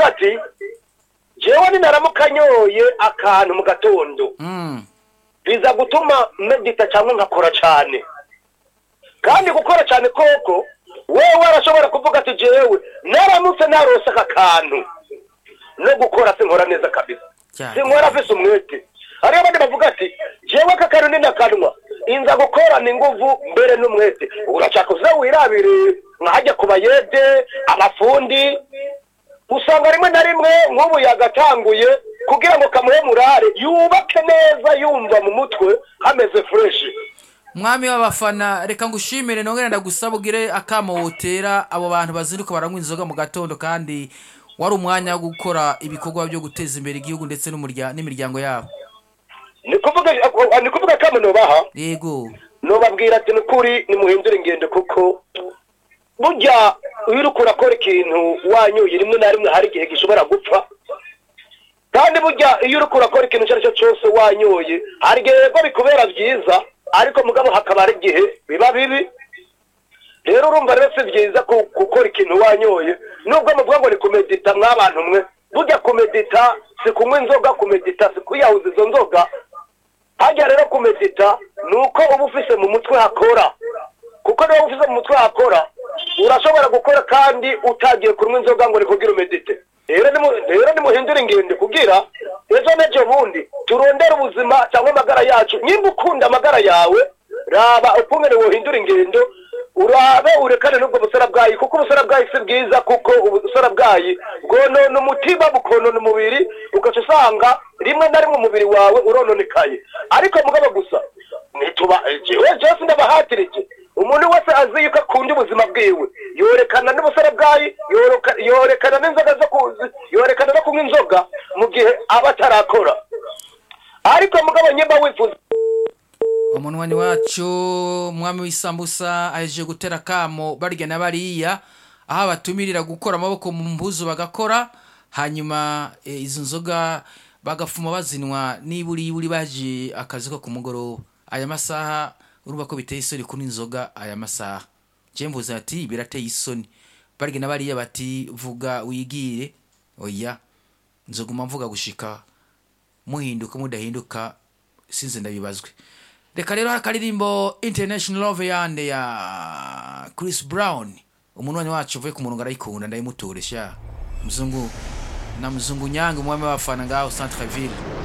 avuga ati jewe ninaramuka nyoye akantu mu gatondo Mm. biza gutuma medita cyangwa nkakora cyane kandi gukora cyane koko wewe arashobora kuvuga ati jewe naramutse narose aka kantu no gukora sinkora neza kabisa Cyane. sinkora afise umwete hariyo abandi bavuga ati jewe aka kantu ninakanwa inza gukorana inguvu mbere n'umwete urashaka uza wirabire nkajya ku bayede abafundi usanga rimwe na rimwe nk'ubu yagatanguye kugira ngo kamuhe murare yubake neza yumva mu mutwe hameze fureshi mwami w'abafana reka ngushimire nongere ndagusaba ugire akamo wotera abo bantu bazinduka baranywa inzoga mu gatondo kandi wari umwanya wo gukora ibikorwa byo guteza imbere igihugu ndetse n'umurya- n'imiryango yabo ni kuvuga ni kuvuga kamo nubaha yego nubabwira ati nukuri nimuhindure ingendo kuko burya iyo uriko urakora ikintu wanyuye rimwe na rimwe hari igihe gishobora gupfa kandi burya iyo uriko urakora ikintu icyo ari cyo cyose wanyoye hari igihe yego bikubera byiza ariko mugabo hakaba hari igihe biba bibi rero urumva rero si byiza ku- gukora ikintu wanyoye nubwo muvuga ngo ni kumedita mw'abantu mwe burya kumedita si kunywa inzoga kumedita si kuyahuza izo nzoga hajya rero kumedita ni uko uba ufise mu mutwe hakora kuko niba ufise mu mutwe hakora urashobora gukora kandi utagiye kunywa inzoga ngo ni kugira umedite rero nimu- rero nimuhindure ingendo kugira ejo n'ejo bundi turondere ubuzima cyangwa amagara yacu nimba ukunda amagara yawe raba ukungene wohindura ingendo urabe urekane n'ubwo busara bwayi kuko ubusara bwayi si bwiza kuko ubusara bwayi bwonona umutima bukonona umubiri ugaca usanga rimwe na rimwe umubiri wawe urononekaye ariko mugabo gusa nituba jewe jose ndabahatirije umuntu wese azi yuko akunda ubuzima bwiwe yorekana n'ubusara bwayi yoroka- yorekana n'inzoga zo kuzi yorekana no kunywa inzoga mu gihe aba atarakora ariko mugabo nyimba wifuza umunwani wacu mwami w'isambusa ahejeje gutera akamo barya na bariya aho abatumirira gukora amaboko mu mpuzu bagakora hanyuma eh, izo nzoga bagafuma bazinwa n'iburiburi baje akazi ko ku mugoroba aya masaha urumva ko biteye isoni kunywa inzoga aya masaha je mvuze ati birateye isoni barya na bariya bati vuga wigire oya nzoguma mvuga gushika muhinduka mudahinduka sinze ndabibazwe reka rero akaririmbo international love yande ya chris brown umunwanyi wacu uvuye ku murongo arayikunda ndayimuturesha muzungu na muzungu nyange umwami w'abafana ngaho centre ville